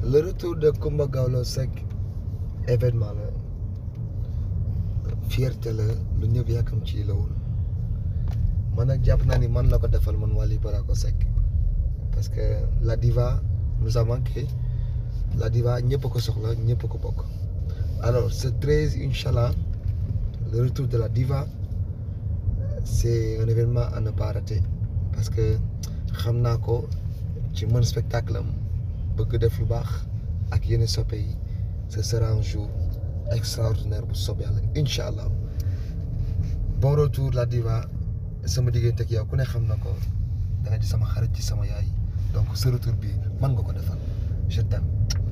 le retour de Coumba Gawlo Seck événement la fierté la lu ñëpp yàkkam ci la woon man nag jàpp naa ni man la ko defal man Wally Ballago Seck parce que la diva nous a manqué la diva ñëpp a ko soxla ñëpp a ko bokk alors ce treize incha allah le retour de la diva c'est un événement à ne pas rater parce que xam naa ko ci mën spectacle am bëgg def lu baax ak yenn soppe yi ce sera un jour extraordinaire bu sob yàlla incha allah bon retour la diva sama diggante ak yow ku ne xam na ko da nga di sama xarit ci sama yaay donc ce retour bi mën nga ko defal je t'aime